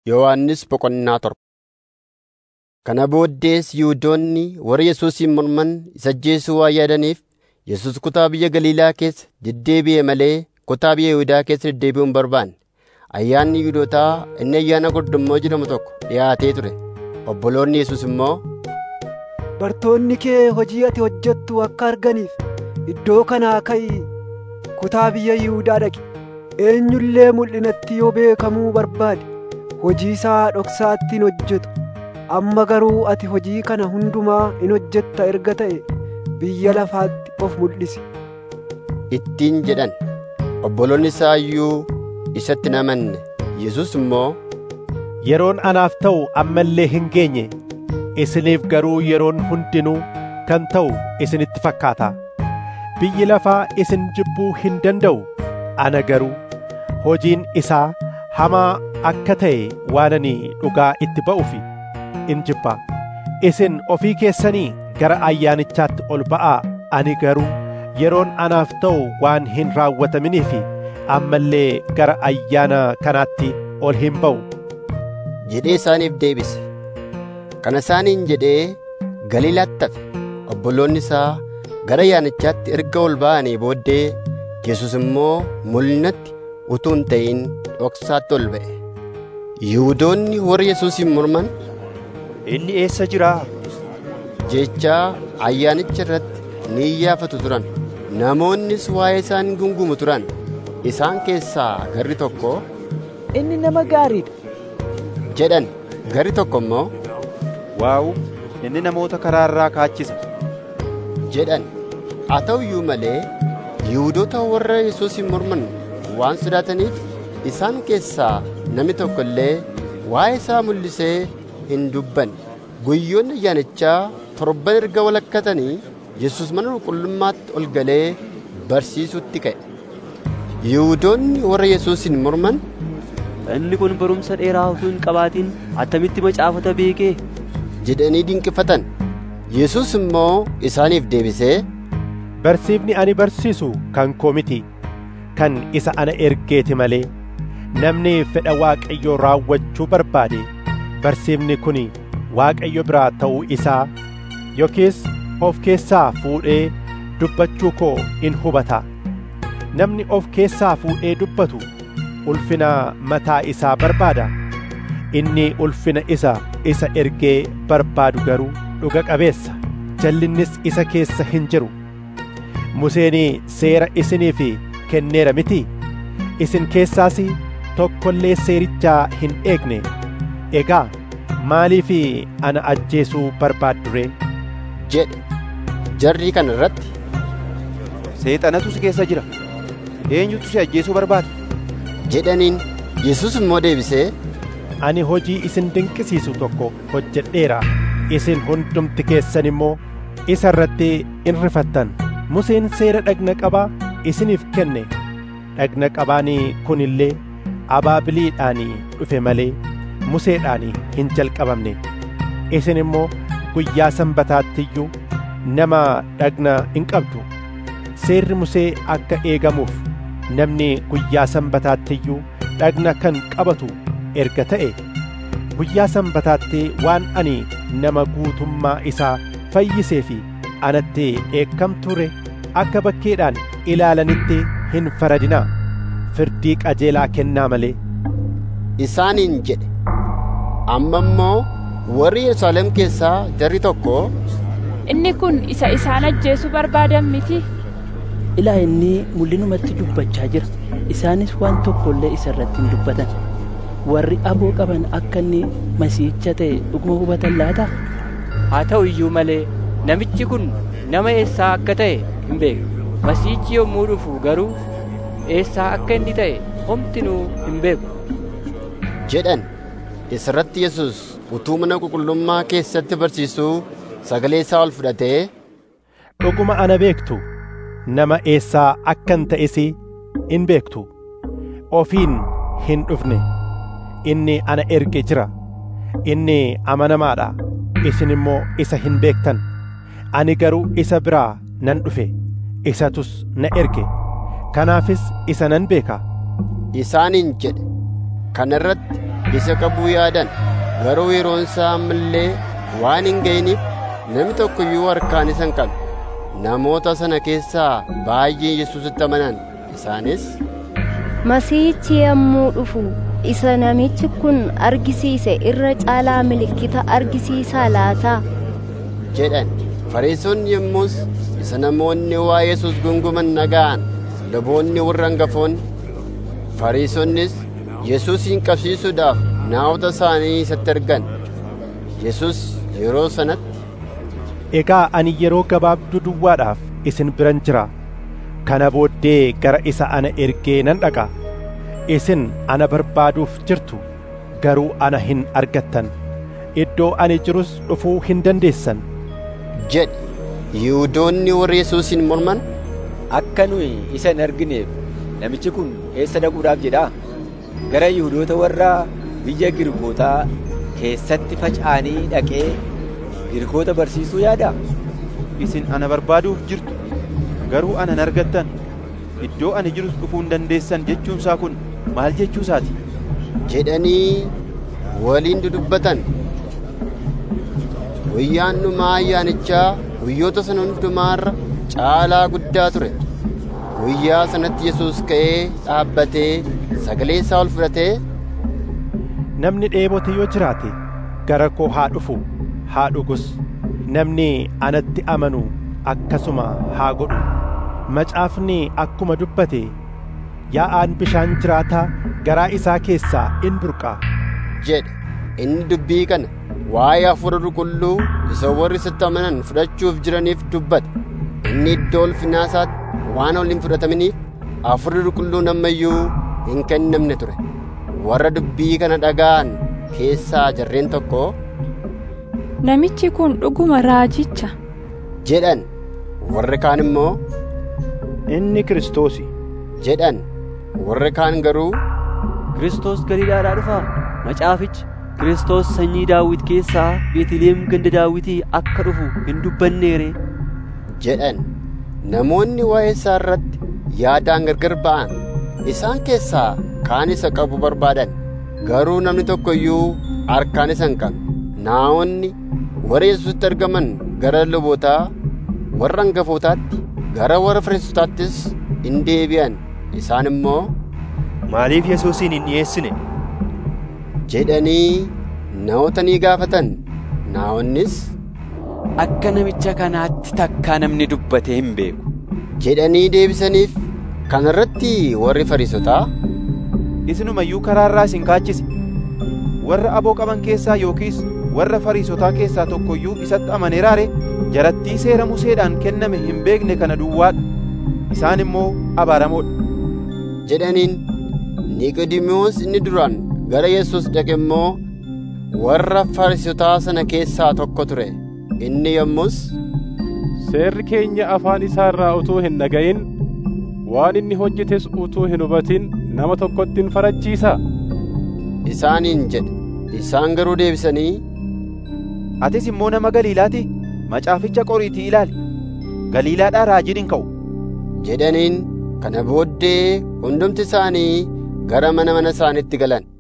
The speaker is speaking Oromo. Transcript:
Yohannis Boqonnaa torba. Kana booddees Yihuudoonni warra Yesuusin morman isa ajjeesuu waan yaadaniif Yesuus kutaa biyya Galiilaa keessa deddeebi'e malee kutaa biyya Yihuudaa keessa deddeebi'uu hin barbaanne. Ayyaanni Yihuudootaa inni ayyaana Gordommoo jedhamu tokko dhi'aatee ture. Obboloonni Yesuus immoo, Bartoonni kee hojii ati hojjettu akka arganiif iddoo kanaa ka'ii kutaa biyya Yihuudaa dhaqi. Eenyullee mul'inatti yoo beekamuu barbaade hojii isaa dhoksaatti hin hojjetu. Amma garuu ati hojii kana hundumaa in hojjetta erga ta'e biyya lafaatti of mul'isi. ittiin jedhan. Obboloonni isaa iyyuu isatti hin amanne. Yesuus immoo, Yeroon anaaf ta'u amma illee hin geenye isiniif garuu yeroon hundinuu kan ta'u isinitti fakkaata. Biyyi lafaa isin jibbuu hin danda'u ana garuu hojiin isaa hamaa akka ta'e waan ani dhugaa itti ba'uuf in jibba. Isin ofii keessanii gara ayyaanichaatti ol ba'aa ani garuu yeroon anaaf ta'u waan hin raawwataminiif amma illee gara ayyaana kanaatti ol hin ba'u. jedhee isaaniif deebise. Kana isaaniin jedhee Galiilaatti hafe. Obboloonni isaa gara ayyaanichaatti erga ol ba'anii booddee Yesuus immoo mul'inatti utuu hin ta'in dhoksaatti ol ba'e. Yihuudoonni warra Yesuusin morman Inni eessa jiraa? jechaa ayyaanicha irratti ni iyyaafatu turan. Namoonnis waa'ee isaa ni gungumu turan. Isaan keessaa garri tokko Inni nama gaariidha. jedhan garri tokko immoo Waa'u, inni namoota karaa irraa kaachisa. jedhan. Haa ta'u iyyuu malee Yihuudoota warra Yesuusin morman waan sodaataniif isaan keessaa namni tokko illee waa'ee isaa mul'isee hin dubbanne. Guyyoonni ayyaanichaa torban erga walakkatanii Yesuus mana qulqullummaatti ol galee barsiisutti ka'e. Yihuudoonni warra Yesuusin morman Inni kun barumsa dheeraa utuu hin qabaatin attamitti macaafata beekee? jedhanii dinqifatan. Yesuus immoo isaaniif deebisee Barsiifni ani barsiisu kan koo miti kan isa ana ergeeti malee namni fedha Waaqayyoo raawwachuu barbaade barsiifni kun Waaqayyo biraa ta'uu isaa yookiis of keessaa fuudhee dubbachuu koo in hubata. Namni of keessaa fuudhee dubbatu ulfina mataa isaa barbaada. Inni ulfina isa isa ergee barbaadu garuu dhuga qabeessa. Jallinnis isa keessa hin jiru. Museen seera isiniif kenneera miti. Isin keessaas tokkollee seerichaa hin eegne. Egaa maaliif ana ajjeesuu barbaaddu ree? jedhe. Jarri kana irratti Seexanatu si keessa jira. Eenyutu si ajjeesuu barbaada? jedhaniin Yesuus immoo deebisee Ani hojii isin dinqisiisu tokko hojjedheera. Isin hundumti keessan immoo isa irratti in rifattan. Museen seera dhagna qabaa isiniif kenne. Dhagna qabaan kun illee abaabiliidhaan dhufe malee Museedhaan hin jalqabamne. Isin immoo guyyaa sanbataatti iyyuu nama dhagna hin qabdu. Seerri Musee akka eegamuuf namni guyyaa sanbataatti iyyuu dhagna kan qabatu erga ta'e guyyaa sanbataatti waan ani nama guutummaa isaa fayyisee fi anatti dheekkamture akka bakkeedhaan ilaalanitti hin faradinaa firdii qajeelaa kennaa malee isaaniin jedhe. Amma immoo warri Yerusaalem keessaa jarri tokko Inni kun isa isaan ajjeesuu barbaadan miti. Ilaa inni mul'inumatti dubbachaa jira. Isaanis waan tokko illee isa irratti hin dubbatan. Warri aboo qaban akka inni masiihicha ta'e dhuguma hubatan laata? Haa ta'u iyyuu malee namichi kun nama eessaa akka ta'e hin beeknu. Masiihichi yommuu dhufu garuu eessaa akka inni ta'e homtinuu hin beeku. jedhan. Isirratti Yesuus utuu mana qulqullummaa keessatti barsiisuu sagalee isaa ol fudhatee dhuguma ana beektu nama eessaa akkan ta'es in beektu ofiin hin dhufne inni ana erge jira inni amanamaadha isin immoo isa hin beektan ani garuu isa biraa nan dhufe isatus na erge kanaafis isa nan beeka isaaniin jedhe. Kana irratti isa qabuu yaadan garuu yeroon isaa ammallee waan hin ga'iniif namni tokko iyyuu harkaan isa hin qabne namoota sana keessaa baay'een yesuusitti amanan isaanis Masiihichi yommuu dhufu isa namichi kun argisiise irra caalaa milikkita argisiisaa laata? jedhan fariisonni yommus isa namoonni waa yesus gunguman dhaga'an luboonni warra hangafoonni fariisonnis yesuusin qabsiisuudhaaf naawota isaanii isatti ergan yesus yeroo sanatti Egaa ani yeroo gabaabduu duwwaadhaaf isin biran jira. Kana booddee gara isa ana ergee nan dhaqa. Isin ana barbaaduuf jirtu garuu ana hin argattan. Iddoo ani jirus dhufuu hin dandeessan. jedhe yihuudoonni warri yesuusin morman Akka nuyi isa hin argineef namichi kun eessa dhaquudhaaf jedhaa? Gara Yihuudoota warra biyya Girikootaa keessatti faca'anii dhaqee Girikoota barsiisuu yaadaa? Isin ana barbaaduuf jirtu garuu ana hin argattan. Iddoo ani jirus dhufuu hin dandeessan jechuunsaa kun maal jechuusaati? jedhanii waliin dudubbatan guyyaan dhumaa ayyaanichaa guyyoota sana hundumaarra caalaa guddaa ture guyyaa sanatti yesuus ka'ee dhaabbatee sagalee isaa ol fudhatee Namni dheebote yoo jiraate gara koo haa dhufu haa dhugus. Namni anatti amanu akkasuma haa godhu. Macaafni akkuma dubbate yaa'aan bishaan jiraataa garaa isaa keessaa in burqaa. jedhe inni dubbii kana waa'ee hafuura qulqulluu isa warri isatti amanan fudhachuuf jiraniif dubbate inni iddoo ulfinaa isaatti waan ol hin fudhataminiif hafuurri qulqulluun ammayyuu hin kennamne ture warra dubbii kana dhaga'an keessaa jarreen tokko Namichi kun dhuguma raajicha. jedhan warri kaan immoo Inni Kiristoosi. jedhan warri kaan garuu Kiristoos Galiilaadhaa dhufaa? Macaafichi Kiristoos sanyii Daawit keessaa Beetliheem ganda Daawitii akka dhufu hin dubbanneere. jedhan namoonni waa'ee isaa irratti yaadaan gargar ba'an isaan keessaa kaan isa qabu barbaadan garuu namni tokko iyyuu harkaan isa hin qabne naa'onni warra yesuusitti argaman gara lubootaa warra hangafootaatti gara warra fariisotaattis in deebi'an isaan immoo Maaliif Yesuusin hin dhiyeessine? jedhanii naa'ota ni gaafatan naa'onnis Akka namicha kanaatti takkaa namni dubbatee hin beeku. jedhanii deebisaniif kana irratti warri fariisotaa Isinumayyuu karaarraa isin kaachise. Warra aboo qaban keessaa yookiis warra fariisotaa keessaa tokko iyyuu isatti amaneeraare jarattii seera Museedhaan kenname hin beekne kana duwwaadha. Isaan immoo abaaramoodha. jedhaniin Niqodimoos inni duraan gara Yesuus dhaqe immoo warra fariisotaa sana keessaa tokko ture. Inni yommus Seerri keenya afaan isaa irraa utuu hin dhaga'in waan inni hojjetes utuu hin hubatin nama tokkotti hin farachiisa. isaaniin jedhe. Isaan garuu deebisanii Atis immoo nama Galiilaati? Macaaficha qoriitii ilaali. Galiilaadhaa raajiin hin ka'u. jedhaniin kana booddee hundumti isaanii gara mana mana isaaniitti galan.